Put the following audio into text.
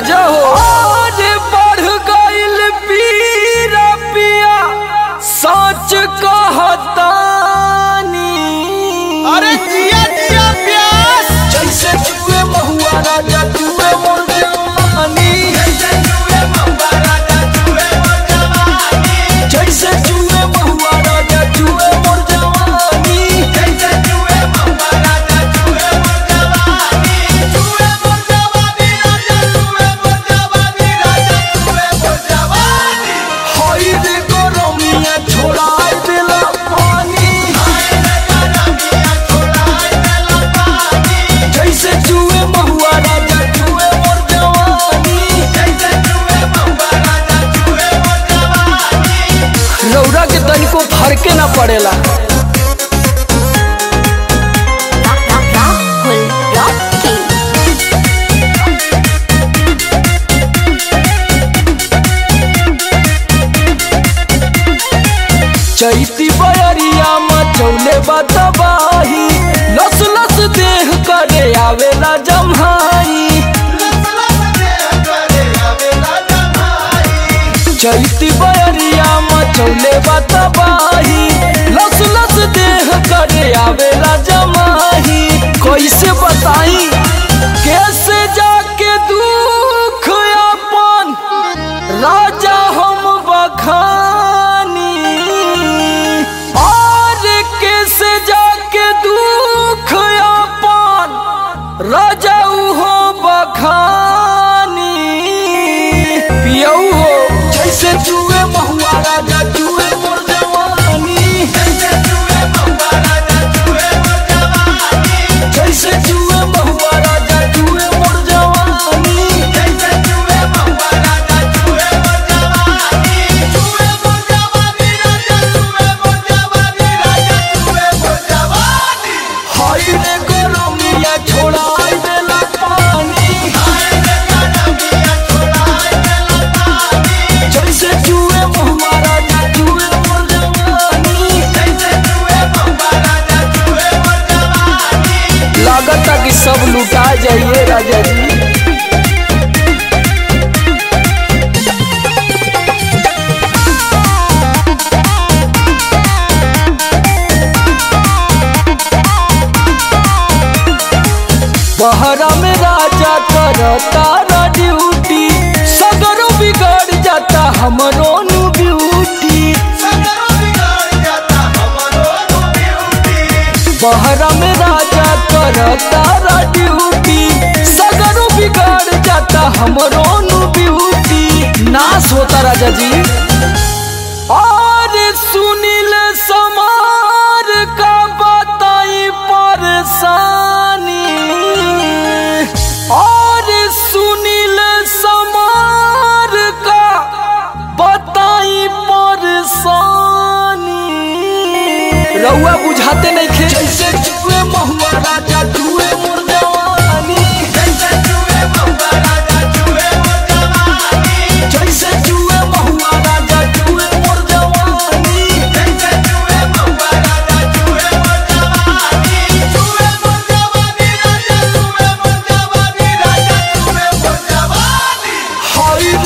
राजा हो आज बढ़ गइल पीरा पिया सच कहतानी अरे जिया जिया प्यास जैसे जुए महुआ राजा जुए मोर जवानी जैसे जुए महुआ राजा जुए मोर जवानी हई रे गरमिया छोड़ाई देला पानी जैसे जुए महुआ राजा जुए मोर जवानी रौरा के तनिको फरके ना पड़ेला Rahul Rocky. चैती बयरिया मचौले बतबाही लस लस देह करे आवेला जम्हाई चैती बयरिया मचौले बतबाही लस लस देह करे आवेला जमाही कैसे बताई कैसे जाके दुख अपन राजा हम बखानी और कैसे जाके दुख अपन राजा हो बखानी पियऊ हो जैसे जुए महुआ राजा जुए मोर जवानी जैसे जुए महुआ राजा जुए मोर जवानी हाय रे गरमिया छोड़ाई देला पानी जैसे जुए महुआ राजा जुए मोर जवानी लागता कि सब लुटा जाइए राजा जी बहरा में राजा करता ड्यूटी सगरो बिगड़ जाता हमरो नु ब्यूटी बहरा में राजा करता ड्यूटी सगरो बिगड़ जाता हमरो नु ब्यूटी नाश होता राजा जी और सुनील समार का बताई परेशानी और सुनील समार का बताई परेशानी रउआ बुझाते नहीं खे जैसे जुए महुआ राजा जुए मोर जवानी जैसे जुए महुआ राजा जुए मोर जवानी हाय